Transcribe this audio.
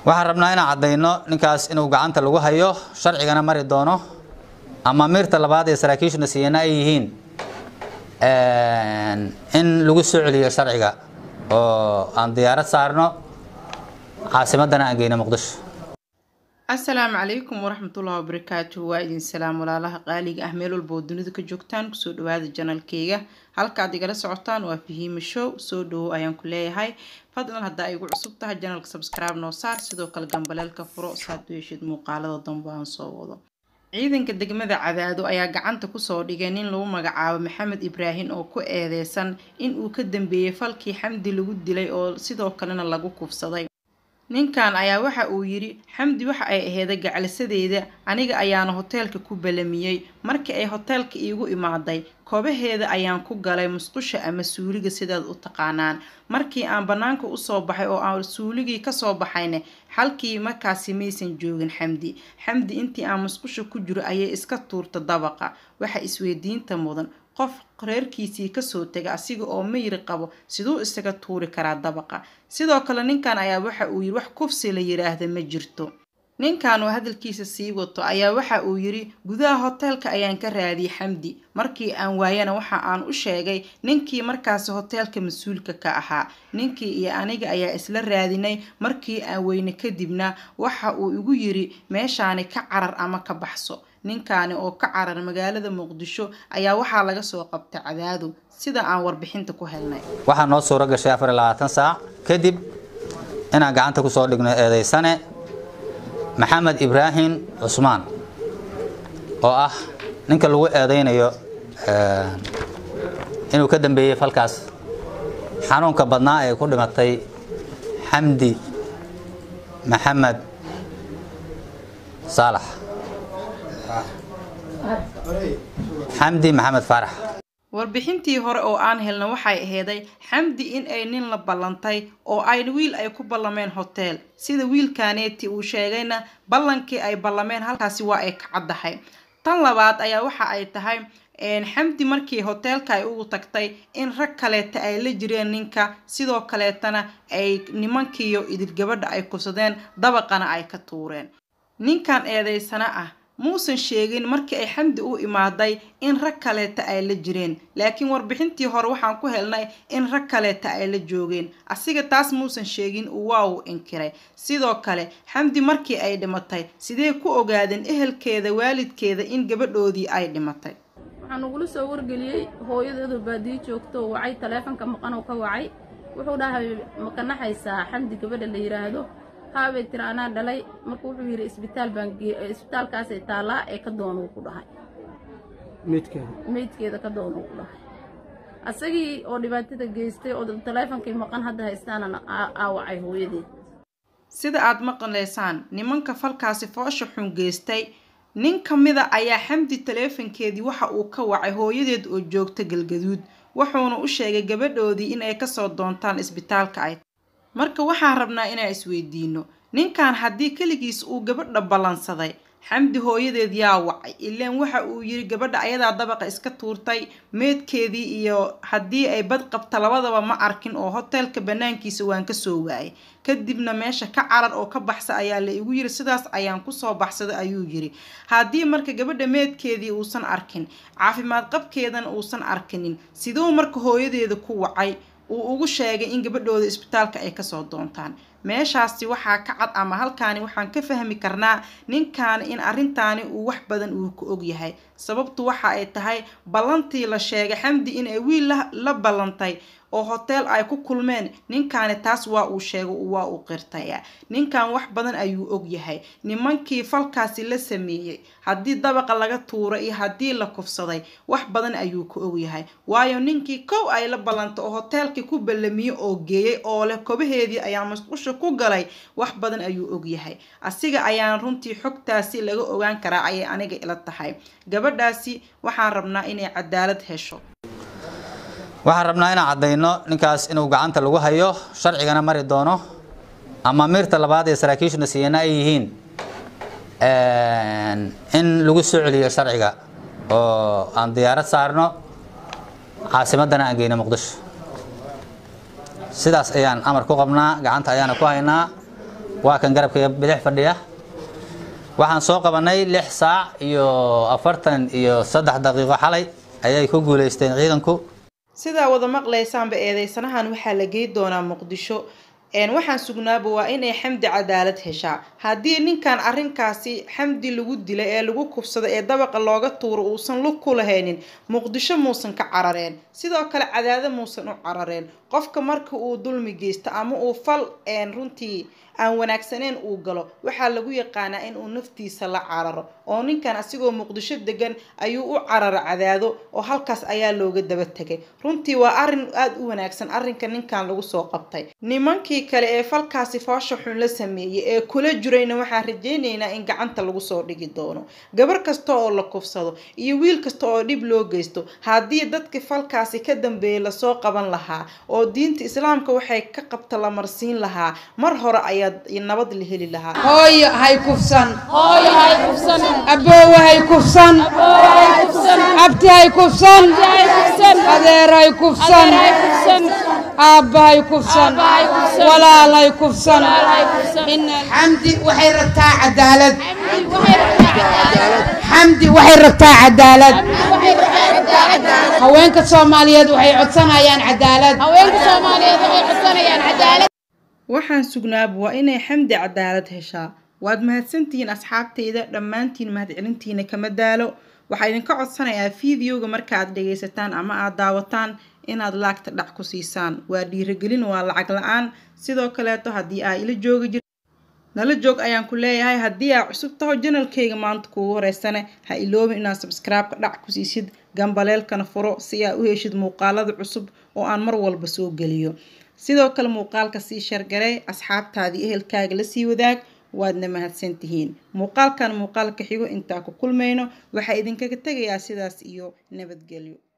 waxaan rabnaa inaan caddayno ninkaas inuu gacanta lagu hayo sharcigana mari doono ama miirta labaad ee saraakiishuna siiyana ay yihiin in lagu soo celiyo sharciga oo aan diyaarad saarno caasimadana aan geyno muqdisho asalaamu calaykum waraxmatullahi wabarakaatuhu waa idin salaam walaalaha qaaliga ah meel walba oo dunida ka joogtaan kusoo dhawaada janalkeyga halkaad igala socotaan waa fahiima show soo dhawow ayaan ku leeyahay fadlan haddaa igu cusub tahay janalka subscribe noo saar sidoo kale gambaleelka furo saad u heshid muuqaalada dambe aan soo wado ciidanka degmada cadaado ayaa gacanta kusoo dhigay nin lagu magacaabo maxamed ibraahim oo ku eedeysan in uu ka dambeeyey falkii xamdi lagu dilay oo sidoo kalena lagu kufsaday ninkan ayaa waxa uu yidhi xamdi waxa ay aheeday gacalisadeeda aniga ayaana hoteelka ku balamiyey markii ay hoteelka iigu imaaday koobaheeda ayaan ku galay musqusha ama suuliga sidaad u taqaanaan markii aan bannaanka usoo baxay oo aan suuligii kasoo baxayne xalkii markaasi maysan joogin xamdi xamdi intii aan musqusha ku jiro ayay iska tuurta dabaqa waxa isweydiinta mudan qof reerkiisii kasoo tega asiga oo mayri qabo siduu isaga tuuri karaa dabaqa sidoo kale ninkan ayaa waxa uu yidhi wax kufsi la yiraahda ma jirto ninkan oo hadalkiisa sii wato ayaa waxa uu yidhi gudaha hoteelka ayaan ka raadiyey xamdi markii aan waayana waxa aan u sheegay ninkii markaasi hoteelka mas-uulka ka ahaa ninkii iyo aniga ayaa isla raadinay markii aan weyne kadibna waxa uu igu yidhi meeshaani ka carar ama ka baxso ninkaani oo ka carar magaalada muqdisho ayaa waxaa laga soo qabtay cadaado sida aan warbixinta ku helnay waxaa noo suuro gashay afar iyo labaatan saac kadib inaan gacanta kusoo dhigno eedeysane maxamed ibraahim cusmaan oo ah ninka lagu eedeynayo inuu ka dambeeyey falkaas xanuunka badnaa ee ku dhimatay xamdi maxamed saalax xamdi maxamed faarax warbixintii hore oo aan helna waxay aheeday xamdi in ay nin la ballantay oo ay wiil ay ku ballameen hotel sida wiilkaaneeti uu sheegayna ballankii ay ballameen halkaasi waa ay ka caddahay tan labaad ayaa waxa ay tahay xamdi markii hoteelka ay ugu tagtay in rag kaleeta ay la jireen ninka sidoo kaleetana ay nimankiiyo idil gabadha ay kufsadeen dabaqana ay ka tuureen ninkan eedeysana ah muusan sheegin markii ay xamdi u imaaday in rag kaleeta ay la jireen laakiin warbixintii hore waxaan ku helnay in rag kaleeta ay la joogeen asiga taas muusan sheegin waa uu inkiray sidoo kale xamdi markii ay dhimatay sidee ku ogaadeen ehelkeeda waalidkeeda in gabadhoodii ay dhimatay waxaan ugula soo wargeliyey hooyadeedu baadiyo joogto wacay taleefonka maqan oo ka wacay wuxuu dhahay maka naxaysaa xamdi gabadha la yidhaahdo haabay tiri anaa dhalay marka wuxuu yidhi isbitaal baan isbitaalkaasay taallaa ee ka doonuu ku dhahay meydkeeda ka doonuu ku dhahay asagii oo dhibaatada geystay oo taleefonkii maqan hadda haystaanana aawacay hooyadeed sida aad maqlaysaan nimanka falkaasi foosha xun geystay nin ka mida ayaa xamdi taleefonkeedii waxa uu ka wacay hooyadeed oo joogta galgaduud wuxuuna u sheegay gabadhoodii in ay kasoo doontaan isbitaalka ay marka waxaan rabnaa inaan isweydiino ninkan haddii keligiis uu gabadha ballansaday xamdi hooyadeed yaa wacay ilaan waxa uu yiri gabadha ayadaa dabaqa iska tuurtay meedkeedii iyo haddii ay bad qabta labadaba ma arkin oo hoteelka banaankiisa waan kasoo waayay kadibna meesha ka carar oo ka baxsa ayaa la igu yiri sidaas ayaan kusoo baxsaday ayuu yiri haddii marka gabadha meedkeedii uusan arkin caafimaad qabkeedana uusan arkinin siduu marka hooyadeeda ku wacay uu ugu sheegay in gabadhooda isbitaalka ay kasoo doontaan meeshaasi waxaa ka cad ama halkaani waxaan ka fahmi karnaa ninkaani in arrintaani uu wax badan uu ku og yahay sababtu waxa ay tahay ballantii la sheegay xamdi in ay wiil la ballantay oo hoteel ay ku kulmeen ninkaani taas waa uu sheego waa uu qirtaya ninkan wax badan ayuu og yahay nimankii falkaasi la sameeyey haddii dabaqa laga tuuro iyo haddii la kufsaday wax badan ayuu ka og yahay waayo ninkii kow ay la ballantay oo hoteelkii ku ballamiye oo geeyey oo leh kobaheedii ayaa masqusha ku galay wax badan ayuu og yahay asiga ayaan runtii xogtaasi laga ogaan karaa ayay aniga ila tahay gabadhaasi waxaan rabnaa inay cadaalad hesho waxaan rabnaa inaan caddayno ninkaas inuu gacanta lagu hayo sharcigana mari doono ama miirta labaad ee saraakiishuna siiyana ay yihiin in lagu soo celiyo sharciga oo aan diyaarad saarno caasimadana aan geyno muqdisho sidaas ayaan amar ku qabnaa gacanta ayaana ku haynaa waa kan garabkayga bidix fadhiya waxaan soo qabanay lix saac iyo afartan iyo saddex daqiiqo xalay ayay ku guuleysteen ciidanku sidaa wada maqlaysaanba eedeysanahan waxaa la gey doonaa muqdisho waxaan sugnaaba waa inay xamdi cadaalad heshaa haddii ninkan arrinkaasi xamdi lagu dilay ee lagu kubsada ee dabaqa looga tuuro uusan lug ku lahaynin muqdisho muusan ka carareen sidoo kale cadaado muusan u carareen qofka marka uu dulmi geysto ama uu fal runtii aan wanaagsaneyn uu galo waxaa lagu yaqaanaa in uu naftiisa la cararo oo ninkan asigoo muqdisho degan ayuu u cararo cadaado oo halkaas ayaa looga daba tegay runtii waa arrin aada u wanaagsan arrinka ninkan lagu soo qabtay nimankii kale ee falkaasi foosha xun la sameeyey ee kula jirayna waxaan rajaynaynaa in gacanta lagu soo dhigi doono gabar kasta oo la kufsado iyo wiil kasta oo dhib loo geysto haddii dadka falkaasi ka dambeeyay lasoo qaban lahaa oo diinta islaamka waxay ka qabta la marsiin lahaa mar hore ayaa nabad la heli lahaa hooyo hay kufsan aboowe hay kufsan abti hay kufsan adeer hay kufsan aabba hay kufsan walaal hay kufsan xamdi waxay rabtaa cadaalad xamdi waxay rabtaa cadaalad haweenka soomaaliyeed waxay codsanayaan cadaalad waxaan sugnaaba waa inay xamdi cadaalad heshaa waad mahadsantihiin asxaabtayda dhammaantiin mahadcelintiina kama daalo waxaa idinka codsanayaa fideoga markaaad dhagaysataan ama aad daawataan inaad laagta dhac ku siisaan waa dhiiragelin waa lacag la-aan sidoo kaleeto haddii aa ila joogi jir nala joog ayaan ku leeyahay haddii aa cusub taho janalkayga maanta kuugu horeysane ha iloobin inaad sabskraibeka dhac ku siisid gambaleelkana furo si aa u heshid muuqaalada cusub oo aan mar walba soo geliyo sidoo kale muuqaalka sii shargarey asxaabtaadii ehelkaaga lasii wadaag waadna mahadsantihiin muuqaalkan muuqaalka xigo intaa ku kulmayno waxaa idinkaga tegayaa sidaas iyo nabadgelyo